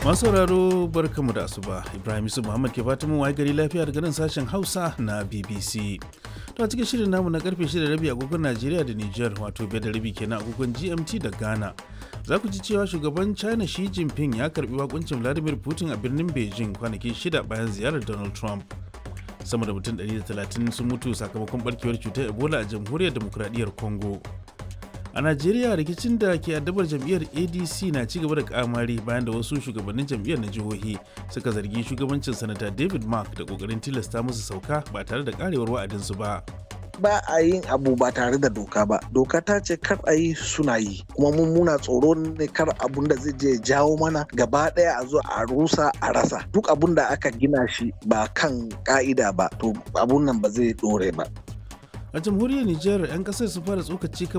Masu sauraro barkamu da asuba Ibrahim Yusuf Muhammad ke fatan mun waye gari lafiya daga nan sashen Hausa na BBC. To a cikin shirin namu na karfe 6 rabi agogon Najeriya da Niger wato biyar da rabi kenan agogon GMT da Ghana. Za ku ji cewa shugaban China Xi Jinping ya karbi wakuncin Vladimir Putin a birnin Beijing kwanaki shida bayan ziyarar Donald Trump. Sama da mutum 130 sun mutu sakamakon barkewar cutar Ebola a jamhuriyar demokradiyyar Congo. a najeriya rikicin da ke addabar jam'iyyar adc na ci gaba da kamari bayan da wasu shugabannin jam'iyyar na jihohi suka zargi shugabancin sanata david mark da kokarin tilasta musu sauka ba tare da karewar wa'adinsu ba ba a yin abu ba tare da doka ba doka ta ce kar a yi suna yi kuma mun muna tsoro ne kar abun da zai je jawo mana gaba daya a zo a rusa a rasa duk abun da aka gina shi ba kan ka'ida ba to abun nan ba zai dore ba a jamhuriyar nijar 'yan kasar su fara tsokaci kan